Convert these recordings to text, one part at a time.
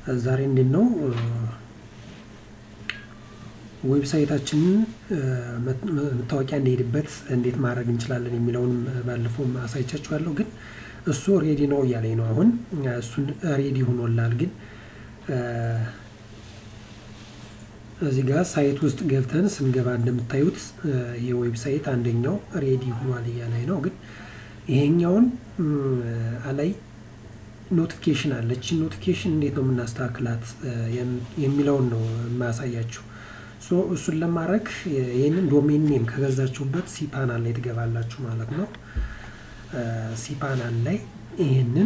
ዛሬ እንዴት ነው ዌብሳይታችንን መታወቂያ እንዲሄድበት እንዴት ማድረግ እንችላለን የሚለውንም ባለፈውም አሳይቻችኋለሁ። ግን እሱ ሬዲ ነው እያለኝ ነው። አሁን እሱን ሬዲ ሆኖላል። ግን እዚህ ጋር ሳይት ውስጥ ገብተን ስንገባ እንደምታዩት የዌብሳይት አንደኛው ሬዲ ሆኗል እያለኝ ነው። ግን ይሄኛውን አላይ ኖቲፊኬሽን አለች። ኖቲፊኬሽን እንዴት ነው የምናስተካክላት የሚለውን ነው የማያሳያችሁ። እሱን ለማድረግ ይህንን ዶሜን ኔም ከገዛችሁበት ሲፓናል ላይ ትገባላችሁ ማለት ነው። ሲፓናል ላይ ይህንን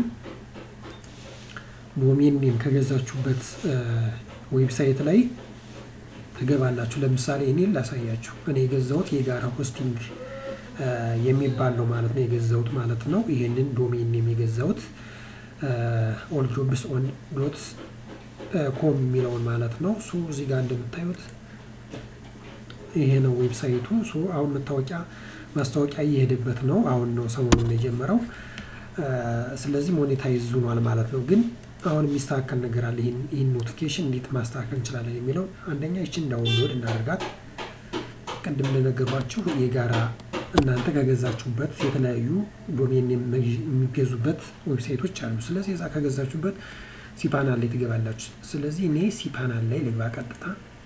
ዶሜን ኔም ከገዛችሁበት ዌብሳይት ላይ ትገባላችሁ። ለምሳሌ እኔ ላሳያችሁ። እኔ የገዛሁት የጋራ ሆስቲንግ የሚባል ነው ማለት ነው የገዛሁት ማለት ነው። ይህንን ዶሜን ኔም የገዛሁት ኦል ጆብስ ኦን ዶት ኮም የሚለውን ማለት ነው። ሶ እዚህ ጋር እንደምታዩት ይሄ ነው ዌብሳይቱ። ሶ አሁን መታወቂያ ማስታወቂያ እየሄደበት ነው። አሁን ነው ሰሞኑን የጀመረው። ስለዚህ ሞኔታይዝ ሆኗል ማለት ነው። ግን አሁን የሚስተካከል ነገር አለ። ይህን ኖቲፊኬሽን እንዴት ማስተካከል እንችላለን የሚለው አንደኛ ይችን ዳውንሎድ እናደርጋት። ቅድም እንደነገርኳችሁ የጋራ እናንተ ከገዛችሁበት የተለያዩ ዶሜን የሚገዙበት ዌብሳይቶች አሉ። ስለዚህ እዛ ከገዛችሁበት ሲፓናል ላይ ትገባላችሁ። ስለዚህ እኔ ሲፓናል ላይ ልግባ ቀጥታ።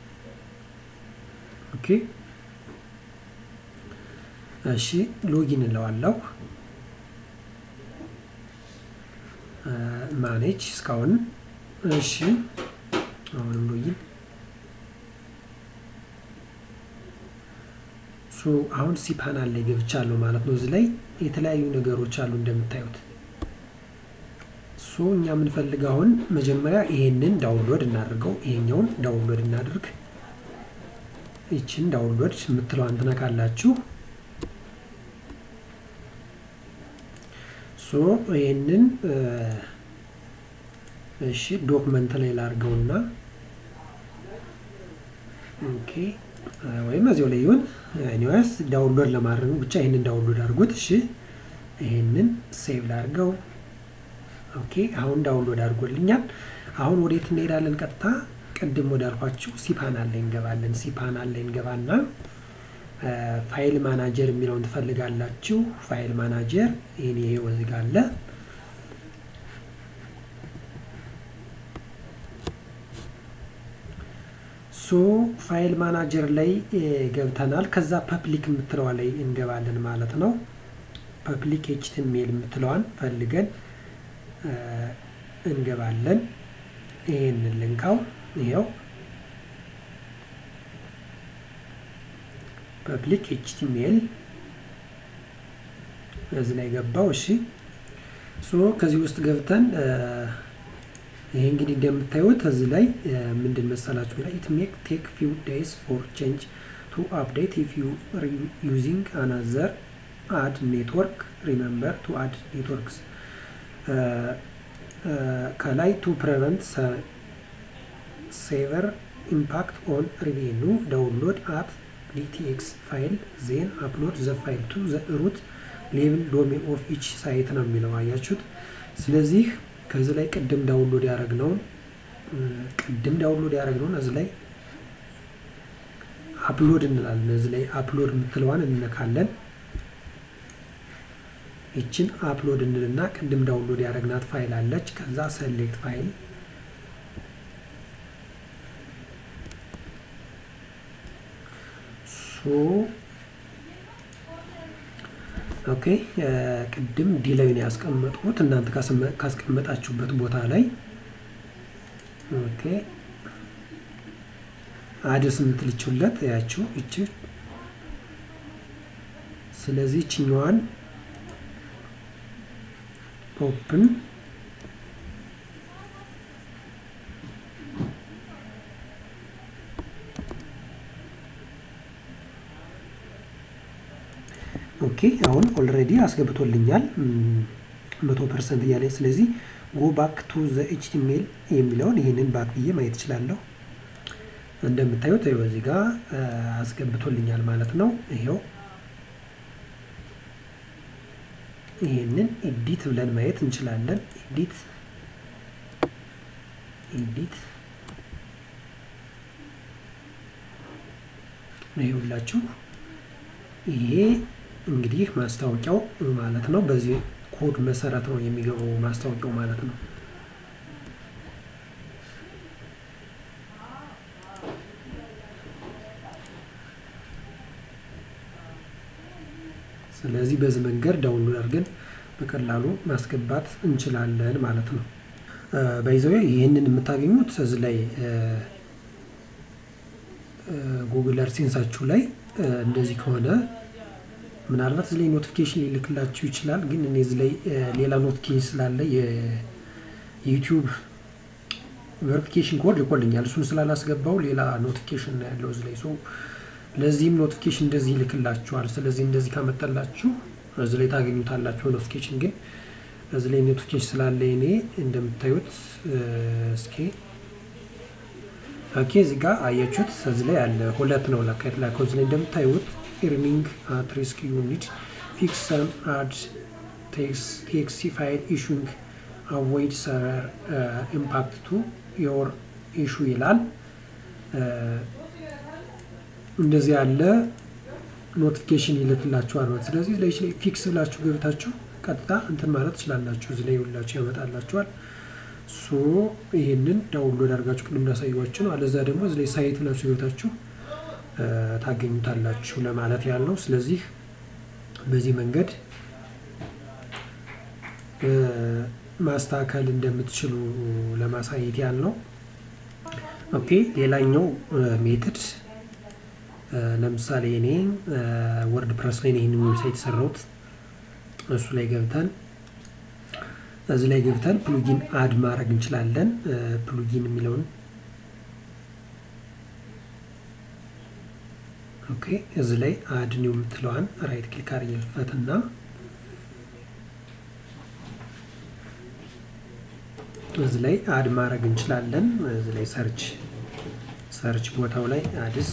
ኦኬ እሺ፣ ሎጊን እለዋለሁ። ማኔጅ እስካሁን እሺ፣ አሁንም ሎጊን ሶ አሁን ሲፓናል ላይ ገብቻለሁ ማለት ነው። እዚህ ላይ የተለያዩ ነገሮች አሉ እንደምታዩት። ሶ እኛ የምንፈልግ አሁን መጀመሪያ ይሄንን ዳውንሎድ እናድርገው። ይሄኛውን ዳውንሎድ እናድርግ። ይችን ዳውንሎድ የምትለዋን ትነካላችሁ። ሶ ይሄንን እሺ ዶክመንት ላይ ላድርገውና ኦኬ ወይም እዚያው ላይ ይሁን። ኒዋስ ዳውንሎድ ለማድረግ ብቻ ይህንን ዳውንሎድ አድርጉት። እሺ ይህንን ሴቭ ላድርገው። ኦኬ አሁን ዳውንሎድ አድርጎልኛል። አሁን ወዴት እንሄዳለን? ቀጥታ ቅድም ወዳልኳችሁ ሲፓናል ላይ እንገባለን። ሲፓናል ላይ እንገባና ፋይል ማናጀር የሚለውን ትፈልጋላችሁ። ፋይል ማናጀር ይህን ይሄ ወዝጋ አለ ሶ ፋይል ማናጀር ላይ ገብተናል። ከዛ ፐብሊክ የምትለዋ ላይ እንገባለን ማለት ነው። ፐብሊክ ኤችቲሜል የምትለዋን ፈልገን እንገባለን። ይህንን ልንካው። ይኸው ፐብሊክ ኤችቲሜል እዚህ ላይ ገባው። እሺ ሶ ከዚህ ውስጥ ገብተን ይሄ እንግዲህ እንደምታዩት እዚህ ላይ ምንድን መሰላችሁ ላይ ኢት ሜክ ቴክ ፊው ዴይስ ፎር ቼንጅ ቱ አፕዴት ኢፍ ዩ ዩዚንግ አናዘር አድ ኔትወርክ ሪመምበር ቱ አድ ኔትወርክስ ከላይ ቱ ፕሬቨንት ሴቨር ኢምፓክት ኦን ሪቬኑ ዳውንሎድ አት ዲቲኤክስ ፋይል ዜን አፕሎድ ዘ ፋይል ቱ ዘ ሩት ሌብል ዶሜን ኦፍ ኢች ሳይት ነው የሚለው አያችሁት። ስለዚህ ከዚህ ላይ ቅድም ዳውንሎድ ያደረግነውን ቅድም ዳውንሎድ ያደረግነውን እዚህ ላይ አፕሎድ እንላለን። እዚህ ላይ አፕሎድ የምትለዋን እንነካለን። ይችን አፕሎድ እንልና ቅድም ዳውንሎድ ያደረግናት ፋይል አለች። ከዛ ሰሌክት ፋይል ሶ ኦኬ ቅድም ዲ ላይ ነው ያስቀመጥኩት። እናንተ ካስቀመጣችሁበት ቦታ ላይ ኦኬ አድስ የምትልችለት ያችሁ እቺ። ስለዚህ ችኛዋን ኦፕን ኦኬ አሁን ኦልሬዲ አስገብቶልኛል መቶ ፐርሰንት እያለ ስለዚህ ጎ ባክ ቱ ዘ ኤችቲሜል የሚለውን ይህንን ባክ ብዬ ማየት እችላለሁ። እንደምታዩት ይኸው እዚህ ጋር አስገብቶልኛል ማለት ነው። ይኸው ይህንን ኤዲት ብለን ማየት እንችላለን። ኤዲት ኤዲት ይኸውላችሁ ይሄ እንግዲህ ማስታወቂያው ማለት ነው። በዚህ ኮድ መሰረት ነው የሚገባው ማስታወቂያው ማለት ነው። ስለዚህ በዚህ መንገድ ዳውንሎድ አድርገን በቀላሉ ማስገባት እንችላለን ማለት ነው። በይዘው ይህንን የምታገኙት እዚህ ላይ ጉግል አድሴንሳችሁ ላይ እንደዚህ ከሆነ ምናልባት እዚህ ላይ ኖቲፊኬሽን ሊልክላችሁ ይችላል። ግን እኔ እዚህ ላይ ሌላ ኖቲፊኬሽን ስላለ የዩቲዩብ ቨሪፊኬሽን ኮድ ልኮልኛል። እሱን ስላላስገባው ሌላ ኖቲፊኬሽን ነው ያለው እዚህ ላይ ሰው ለዚህም ኖቲፊኬሽን እንደዚህ ይልክላችኋል። ስለዚህ እንደዚህ ካመጣላችሁ እዚህ ላይ ታገኙታላችሁ። ኖቲፊኬሽን ግን እዚህ ላይ ኖቲፊኬሽን ስላለ እኔ እንደምታዩት እስኪ ኦኬ፣ እዚህ ጋር አያችሁት፣ እዚህ ላይ አለ ሁለት ነው ለካ የተላከው። እዚህ ላይ እንደምታዩት ኤርኒንግ አት ሪስክ ዩኒት ፊክስ ሰም አድ ቴክሲ ፋይል ኢሹንግ አቮይድ ሰቨር ኢምፓክት ቱ ዮር ኢሹ ይላል። እንደዚህ ያለ ኖቲፊኬሽን ይልክላችኋል ማለት ስለዚህ ላይ ላይ ፊክስ ብላችሁ ገብታችሁ ቀጥታ እንትን ማለት ትችላላችሁ። እዚህ ላይ ሁላችሁ ያመጣላችኋል። ሶ ይህንን ዳውንሎድ አድርጋችሁ ቅድም እንዳሳየኋችሁ ነው። አለዛ ደግሞ እዚህ ላይ ሳይት ብላችሁ ገብታችሁ ታገኙታላችሁ ለማለት ያለው። ስለዚህ በዚህ መንገድ ማስተካከል እንደምትችሉ ለማሳየት ያለው። ኦኬ ሌላኛው ሜትድ ለምሳሌ እኔ ወርድ ፕረስ ላይ ይህንን ዌብሳይት የሰራሁት እሱ ላይ ገብተን እዚህ ላይ ገብተን ፕሉጊን አድ ማድረግ እንችላለን። ፕሉጊን የሚለውን ኦኬ እዚህ ላይ አድ ኒው የምትለዋን ራይት ክሊክ አድርጌ ልክፈትና እዚህ ላይ አድ ማድረግ እንችላለን። እዚህ ላይ ሰርች ሰርች ቦታው ላይ አድስ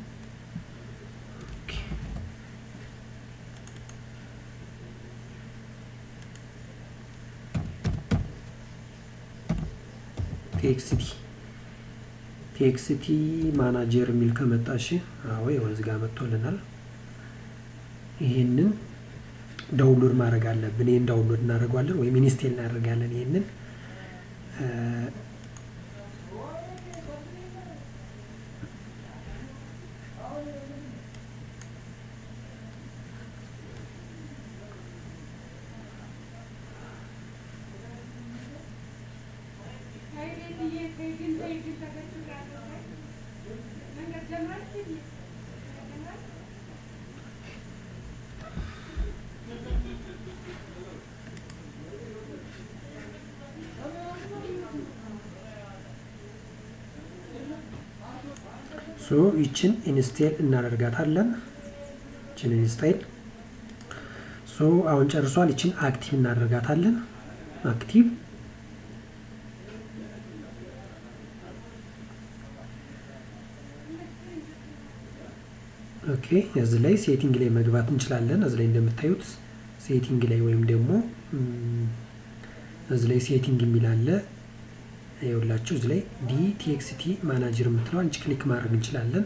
ቴክስቲ ቴክስቲ ማናጀር የሚል ከመጣሽ አዎ ወንዝ ጋር መጥቶልናል። ይህንን ዳውንሎድ ማድረግ አለብን። ይህን ዳውንሎድ እናደርገዋለን ወይም ኢንስቴል እናደርጋለን። ይህንን ሶ ይችን ኢንስቴል እናደርጋታለን። ይችን ኢንስቴል ሶ አሁን ጨርሷል። ይችን አክቲቭ እናደርጋታለን። አክቲቭ ኦኬ። እዚህ ላይ ሴቲንግ ላይ መግባት እንችላለን። እዚህ ላይ እንደምታዩት ሴቲንግ ላይ ወይም ደግሞ እዚህ ላይ ሴቲንግ የሚል አለ። ይኸውላችሁ እዚህ ላይ ዲ ቲኤክስቲ ማናጀር የምትለው አንቺ ክሊክ ማድረግ እንችላለን።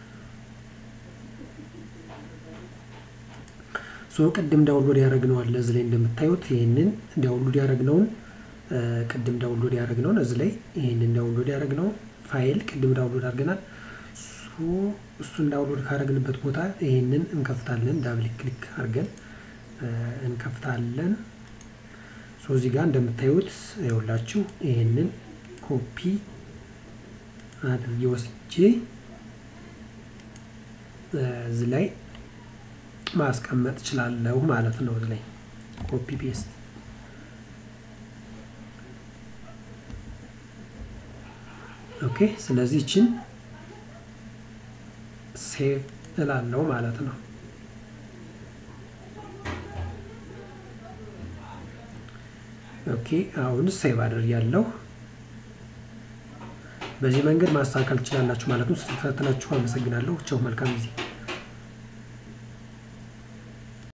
ሶ ቅድም ዳውንሎድ ያደረግነው አለ እዚህ ላይ እንደምታዩት ይህንን ዳውንሎድ ያደረግነውን ቅድም ዳውንሎድ ያደረግነውን እዚህ ላይ ይህንን ዳውንሎድ ያደረግነውን ፋይል ቅድም ዳውንሎድ አድርገናል። እሱን ዳውንሎድ ካደረግንበት ቦታ ይህንን እንከፍታለን። ዳብል ክሊክ አድርገን እንከፍታለን። ሶ እዚህ ጋር እንደምታዩት ይኸውላችሁ ይህንን ኮፒ አድርጌ ወስጄ እዚህ ላይ ማስቀመጥ እችላለሁ ማለት ነው። እዚህ ላይ ኮፒ ፔስት ኦኬ። ስለዚህ ይችን ሴቭ እላለሁ ማለት ነው። ኦኬ አሁን ሴቭ አድርጊያለሁ። በዚህ መንገድ ማስተካከል ትችላላችሁ ማለት ነው። ስለተከታተላችሁ አመሰግናለሁ። ቻው፣ መልካም ጊዜ